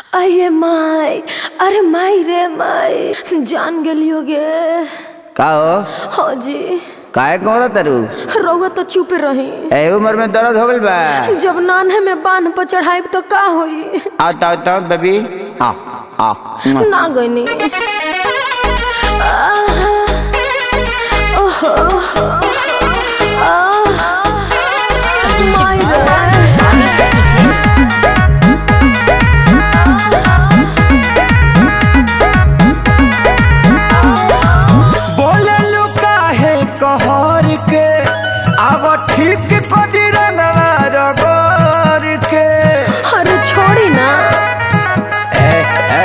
अये माई अरे माई रे माई जान गेलियो गे का हो हाँ जी काहे कहो तरु रउआ तो चुप रही ए उम्र में दर्द हो गइल बा जब नान्हे में बांध पर चढ़ाई तो का होई आओ तो तो बेबी आ आ ना गईनी आहा, ओहो, आहा, माई रे। बोललू काहे कहर के अब ठीक कदी रंगवा रगोर के अरे छोड़ी ना ए ए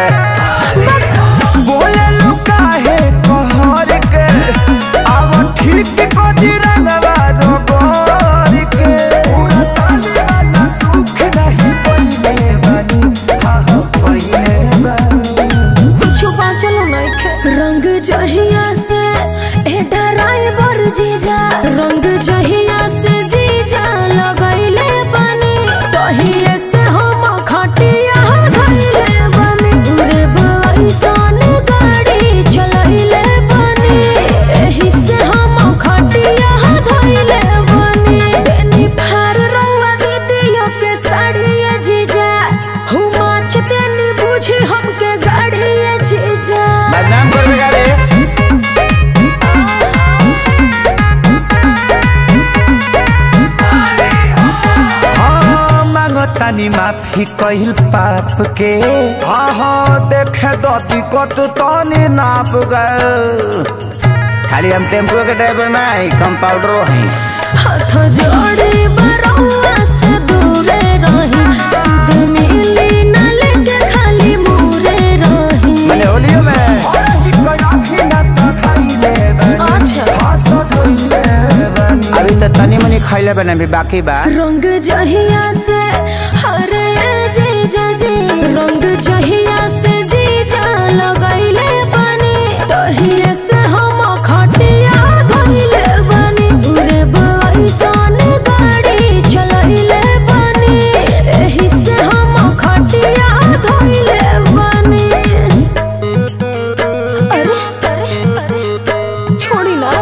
बोललू काहे कहर के अब ठीक कदी रंगवा रगोर के पूरा साले वाला सुख नहीं पइले बानी हाँ हाँ पइले बानी कुछ बाँचलो नइखे रंग जहिया से ए ड्राइवर जीजा रंग जहिया से जीजा लगैले बनी तहिए से हम खटिया धइले बनी घुरे बैसन गाड़ी चलैले बनी एही से हम खटिया धइले बनी बेनी फार रउआ दीदियो के साड़िए जीजा हुमा चतेनी बुझी हमके गाड़िए जीजा बदनाम कर बेगा रे हाँ मांगतानी माफी कहिल पाप के हाँ हाँ देखे दती कत तनी नाप गए खाली हम टेम्पो के ड्राइवर नहीं कंपाउंडरो हैं हाथ जोड़ी बरौआ से दूरे रही सुध मिली न लेके खाली मुरे रही मैंने होलियो में अच्छा अभी तो तनी मनी खैले बने भी बाकी बा रंग जहिया से हरे जीजा जी रंग जहिया से जीजा लगैले बनी तहिए से हम खटिया धइले बनी उरे बैसन गाड़ी चलैले बनी एही से हम खटिया धइले बनी अरे अरे छोड़ी ना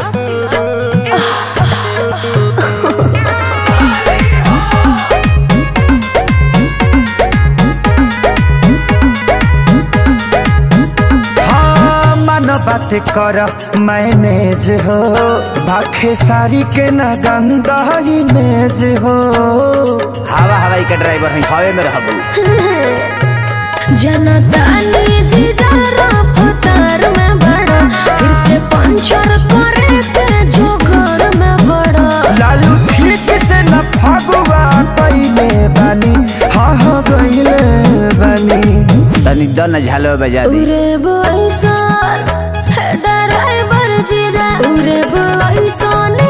हाँ मन बात कर मैनेज हो भाखे सारी के न गंदा इमेज हो हवा हवाई के ड्राइवर हैं हवे में रहबू जनता ने जीजा रफ्तार में बड़ा फिर से पंचर करे के जोगर में बड़ा लालू ठीक से न फगुआ पहले बानी हाँ हाँ गईले बानी तनी दन झालो बजा दे उरे बैसन है ड्राइवर जीजा उरे बैसन